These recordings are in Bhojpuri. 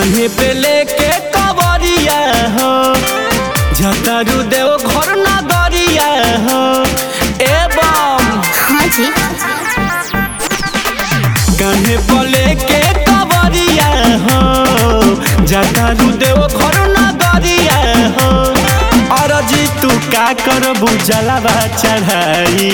कान्हे पे लेके कवरिया हो झतारू देव घर नगरिया हो एवं हाँ जी कान्हे पे लेके कवरिया हो झतारू देव घर नगरिया हो अरजी तू का करबू जलावा चढ़ाई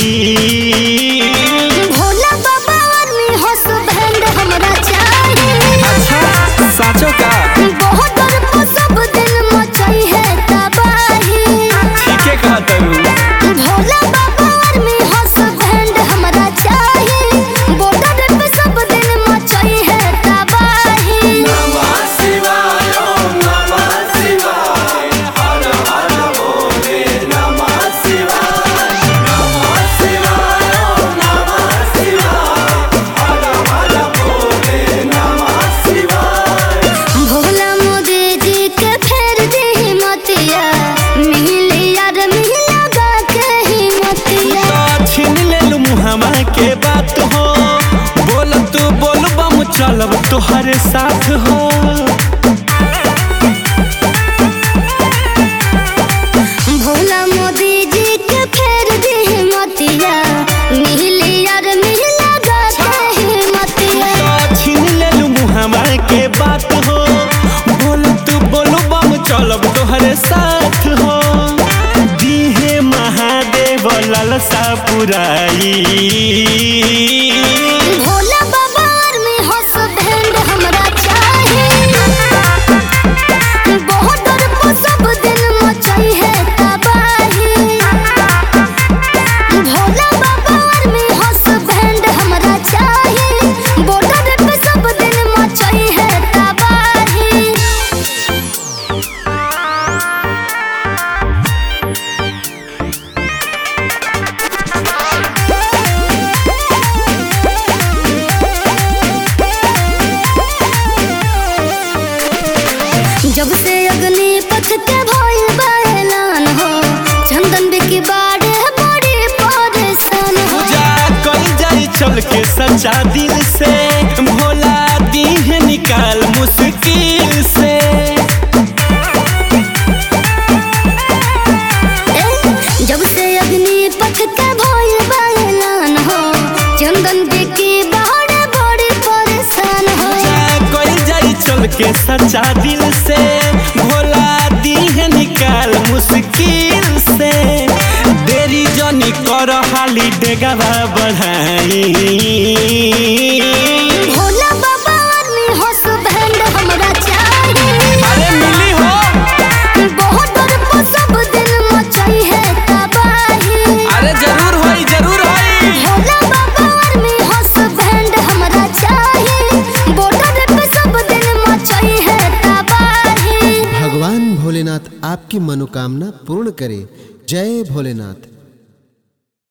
भोला बाबा आर्मी हंस बैंड हमरा चाहिए अच्छा साचो का बहुत डर को सब दिन मचाई है तबाही ठीके कहत हूँ भोला बाबा आर्मी हंस बैंड हमरा चाहिए बॉर्डर पे सब दिन मचाई है तबाही भोला मोदी जी के फेर दी मतिया मिली यार मिला गा के ही मतिया तो छीन लेलू मुहामा के बात हो बोल तू बोल बम चलब तोहरे साथ हो भोला मोदी जी के फेर दी मतिया मिली यार मिला गा के ही मतिया तो छीन लेलू मुहामा के बात हो बोल तू बोल बम चलब तोहरे साथ हो दीहे महादेव ललसा पुराई भोला बाबा आर्मी हंस बैंड हमरा चाहिए बहुत डर को सब दिन मचाई है तबाही भोला बाबा आर्मी हंस बैंड हमरा चाहिए बॉर्डर पे सब दिन मचाई है तबाही जब से अग्नि पथ के भइल बा ऐलान हो चंदन बिकी बाड़े बड़ी परेशान हो पूजा कल जाई चल के सच्चा दिल से भोला दीह निकाल मुश्किल से ए, जब से अग्नि पथ के भइल बा ऐलान हो चंदन बिकी बाड़े बड़ी परेशान हो पूजा कल जाई चल के सच्चा दिल से भोला दीह निकाल मुश्किल से देरी जनी कर हाली डेगावा बढ़ाई भोला बाबा आर्मी हंस बैंड हमरा चाहिए अरे मिली हो बहुत डर को सब दिन मचाई है तबाही अरे जरूर होई जरूर होई भोला बाबा आर्मी हंस बैंड हमरा चाहिए बॉर्डर पे सब दिन मचाई है तबाही भगवान भोलेनाथ आपकी मनोकामना पूर्ण करे जय भोलेनाथ